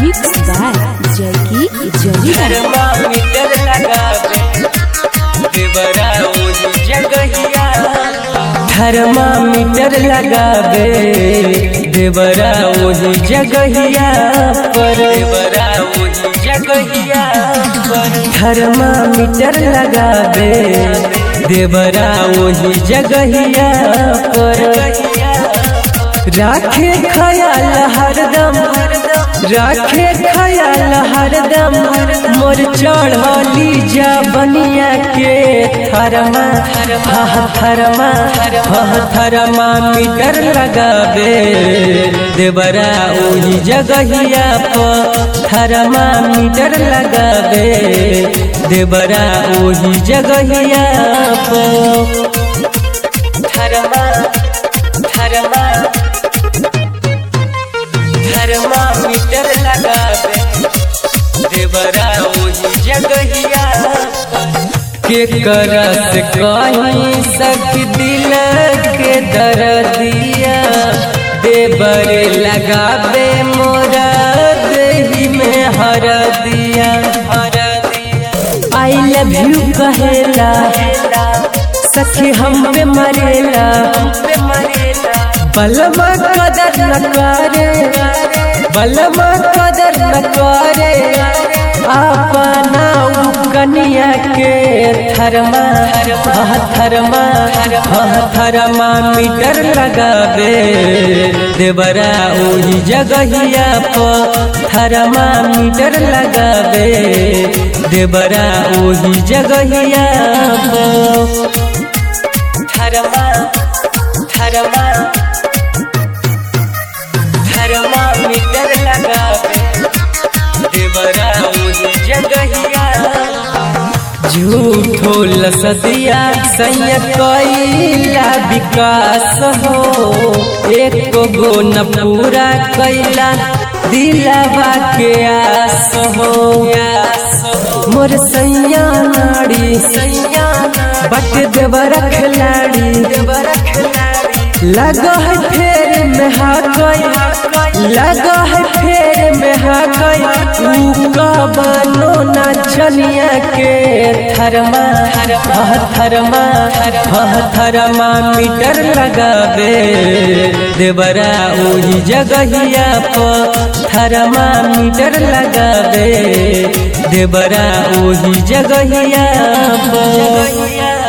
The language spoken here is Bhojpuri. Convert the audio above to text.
Mixed by Jackie Jolly. Thermometer लगावे देवरा ओही जगहिया थर्मामीटर लगावे देवरा ओही जगहिया पर देवरा ओही जगहिया पर थर्मामीटर लगावे देवरा ओही जगहिया पर राखे खयाल हरदम राखे खयाल हरदम मोर चढ़ली जा बनिया के थरमा हह थरमा हह थरमा मीटर लगावे देवरा ओही जगहिया पर थरमा मीटर लगावे देवरा ओही जगहिया पर थरमा थरमा थर्मामीटर लगावे देवरा ओही जगहिया के करत कहीं सख दिल के दर्दिया देवर लगावे मोरा देही में हर दिया हर दिया आई लव यू कहेला सखी हम पे मरेला हम पे मरेला बलमा कदर न करे बलमा कदर न करे अपना उ कनिया के थरमा हह थरमा हह थरमा मीटर लगावे देवरा ओही जगहिया पर थरमा मीटर लगावे देवरा ओही जगहिया पर थरमा थरमा थर्मामीटर लगावे देवरा ओही जगहिया झूठो लसदिया सैया कैला विकास हो एक गो न पूरा कैला दिलावा के आस हो मोर सैया नाड़ी सैया बट देवरा खिलाड़ी देवरा खिलाड़ी लगा है फेर में हा गई लगा है फेर में हा गई तू का बनो ना चनिया के थरमा हह थरमा हह थरमा मीटर लगावे देवरा ओही जगहिया पर थरमा मीटर लगावे देवरा ओही जगहिया पर